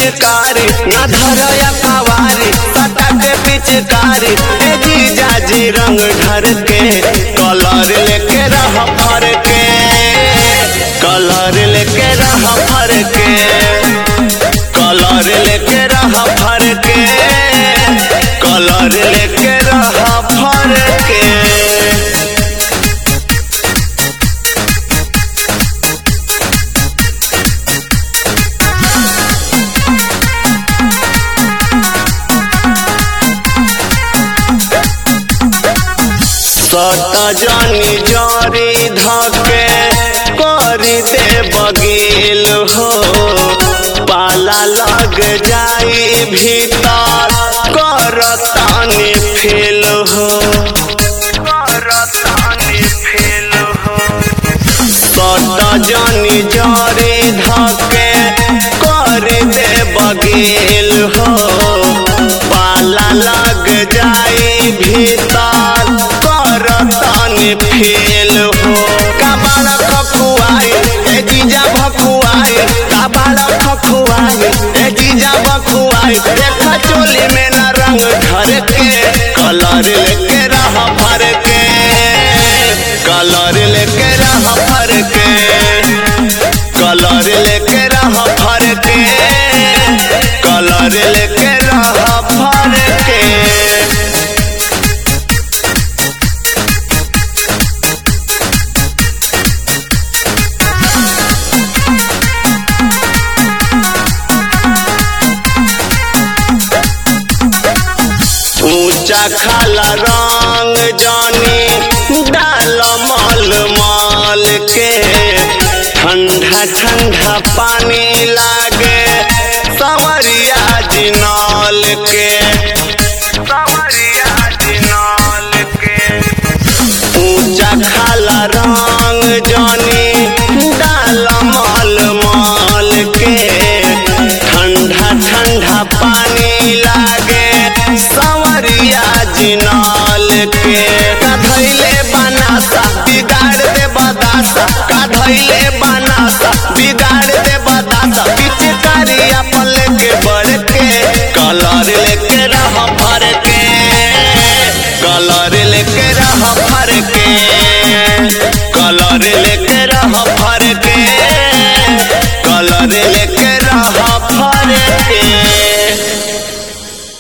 पिचकारी ना धरया कवारी सटा के पिचकारी ए जीजा जी रंग ढर के कलर लेके रह भर के कलर लेके रह भर के कलर लेके रह भर के कलर लेके रह भर के सट जानी जारी धके करी दे बगील हो पाला लग जाई भीतर करतानी फेल हो करतानी फेल हो सट जानी जारी धके करी दे बगील हो पाला लग जाई भीतर करतानी फेल हो कबाड़ा खखुआई ए जीजा भखुआई कबाड़ा खखुआई ए जीजा भखुआई देखा चोली में ना रंग घर के कलर लेके रह भर के कलर लेके रह भर के कलर लेके रह भर के कलर लेके रह भर के ऊंचा खाला रंग जानी डाल मल माल के ठंडा ठंडा पानी लागे सवरिया जिनल के सवरिया जिनल के ऊंचा खाला रंग जानी डाल मल माल के ठंडा ठंडा पानी लागे सवरिया जिनाल के कधैले बनासा बिगाड़ दे बदासा कधैले बनासा बिगाड़ दे बदासा पिचकारी अपन लेके बढ़ के कलर लेके रह भर के कलर लेके रह भर के कलर लेके रह भर